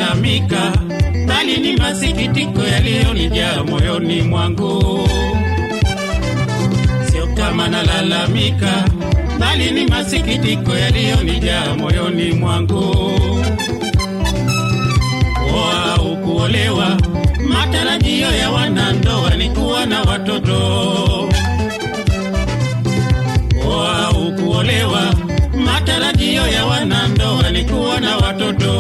nalalamika, bali ni masikitiko yaliyonijaa moyoni mwangu. Sio kama nalalamika, bali ni masikitiko yaliyonijaa moyoni mwangu. Kuoa au kuolewa, matarajio ya wanandoa ni kuwa na watoto. Kuoa au kuolewa, matarajio ya wanandoa ni kuwa na watoto.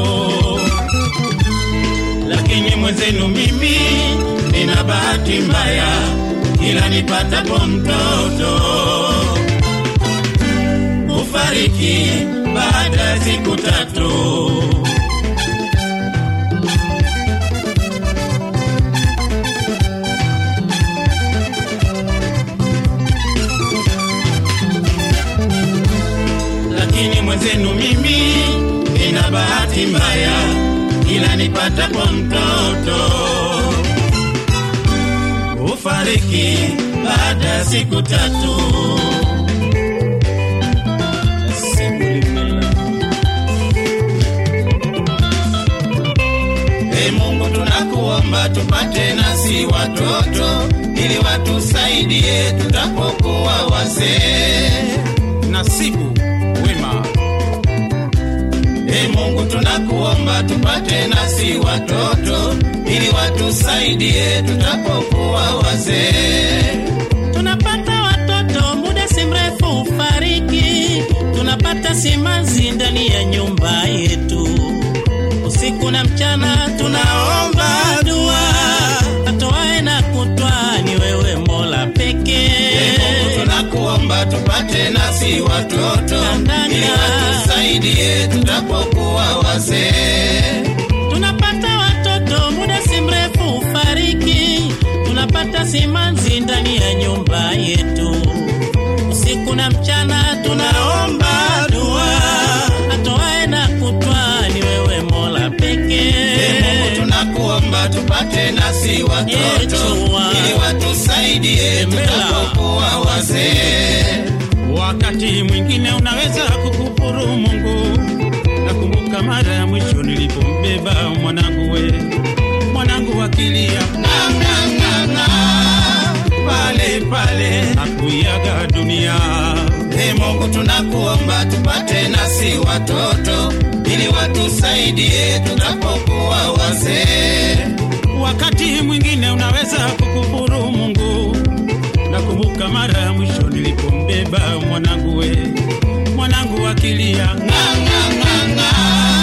Lakini mwenzenu mimi nina bahati mbaya, kila nipatapo mtoto hufariki baada ya siku tatu. lakini mwenzenu mimi nina bahati mbaya, ila nipatapo mtoto hufariki baada ya siku tatu. Ee Mungu tunakuomba tupate nasi watoto ili watusaidie tutapokuwa wazee. Nasibu wema. Ee Mungu tunakuomba tupate nasi watoto ili watusaidie tutapokuwa wazee. tunapata watoto muda si mrefu ufariki, tunapata simanzi ndani ya nyumba yetu, usiku na mchana tunaomba dua, atoae na kutwa ni wewe Mola Ee pekee. Mungu tunakuomba tupate nasi watoto Kandanda. ili watusaidie tutapokuwa wazee. tunapata watoto muda si mrefu ufariki, tunapata simanzi ndani ya nyumba yetu, usiku na mchana tunaomba dua, atoae na kutwa ni wewe Mola Ee pekee. Mungu tunakuomba tupate nasi watoto Yechua. ili watusaidie tutapokuwa wazee. Wakati mwingine unaweza kukufuru Mungu. Nakumbuka mara ya mwisho nilipombeba mwanangu we, mwanangu akilia "Nga, nga, nga, nga," pale pale akuiaga dunia. Ee Mungu tunakuomba tupate nasi watoto ili watusaidie tutapokuwa wazee. Wakati mwingine unaweza kukufuru Mungu. Nakumbuka mara ya mwisho nilipombeba mwanangu we, mwanangu akilia nga nga nga nga,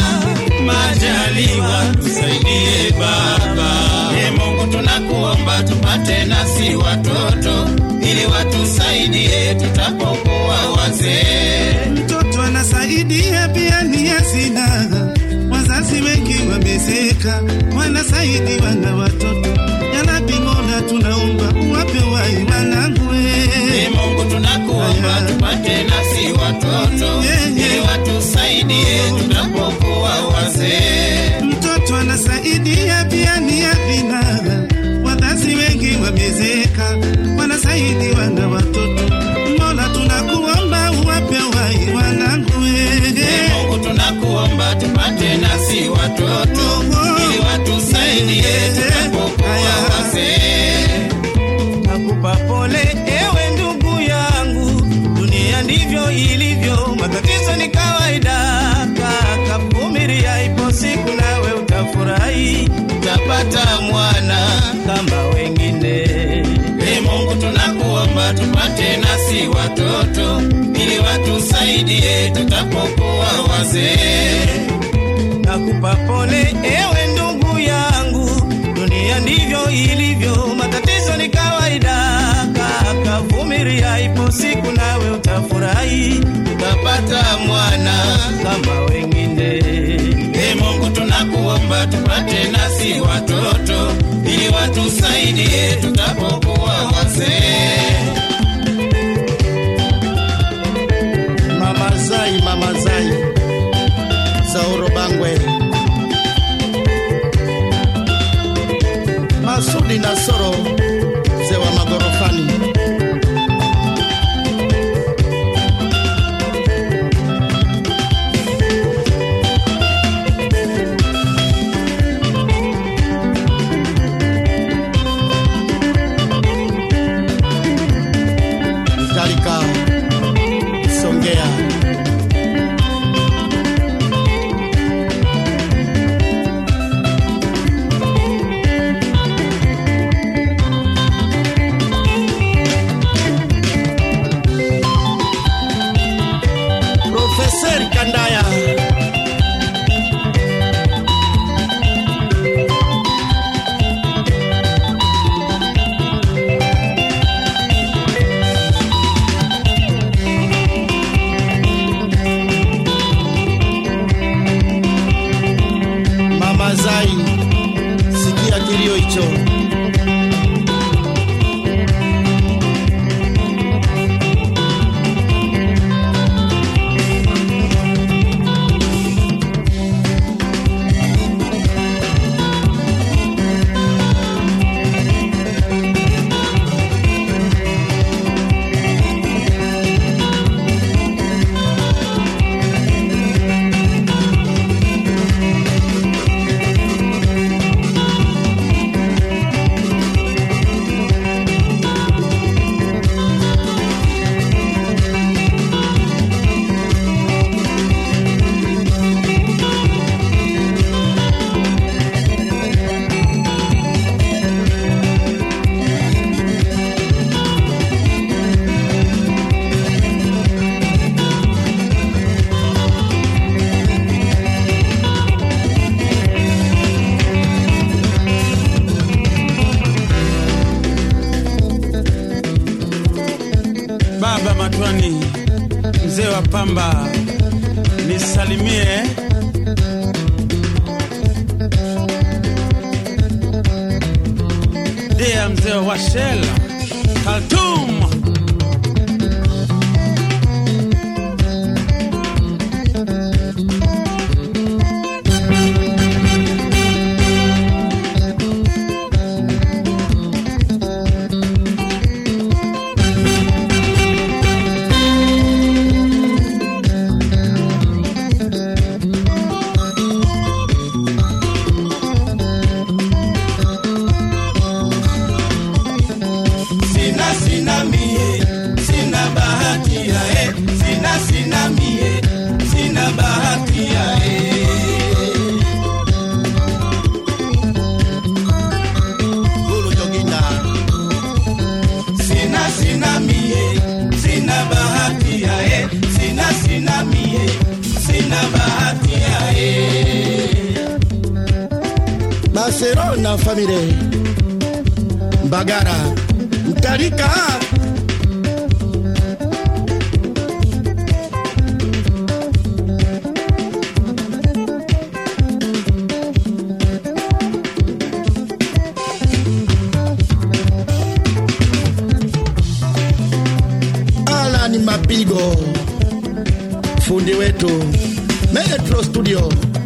majaliwa tusaidie Baba. E Mungu tunakuomba tupate nasi watoto ili watusaidie tutapokuwa wazee. mtoto anasaidia pia ni hazina. Wazazi wengi wamezeka, wanasaidiwa na watoto. Yalabi Mola, tunaomba uwape wai wanangu E Mungu tunakuomba tupate nasi watoto ili watusaidie tutapokuwa wazee. mtoto anasaidia pia ni hazina. Wazazi wengi wamezeka, wanasaidiwa na watoto. Mola, tunakuomba uwape wai wanangu E Mungu tunakuomba tupate nasi watoto ili watusaidie tutapokuwa wazee. Nakupa pole ewe ndugu yangu, dunia ndivyo ilivyo, matatizo ni kawaida. Kaka, vumilia, ipo siku nawe utafurahi, Utapata mwana kama wengine. E Mungu tunakuomba tupate nasi watoto ili watusaidie tutapokuwa wazee. Nakupa pole ewe ndugu yangu, dunia ndivyo ilivyo, matatizo ni kawaida. Kaka, vumilia, ipo siku nawe utafurahi, Utapata mwana kama wengine. E Mungu tunakuomba tupate nasi watoto ili watusaidie tutapokuwa wazee. Mama Zai, Mama Zai, Zauro Bangwe, Masudi Nasoro, mzee wa magorofani. kadhalika Songea. Profesor Kandaya Mama Zai, sikia kilio hicho. Baba Matwani, mzee wa pamba, nisalimie. Dea mzee wa Shell, Khartoum. sina sina mie sina bahati ya e sina sina mie sina bahati ya e Gulu Joginda, sina sina mie sina bahati ya e sina sina mie sina bahati ya e Barcelona family, Bagara, Mtarika, Alan Mapigo, fundi wetu Metro Studio.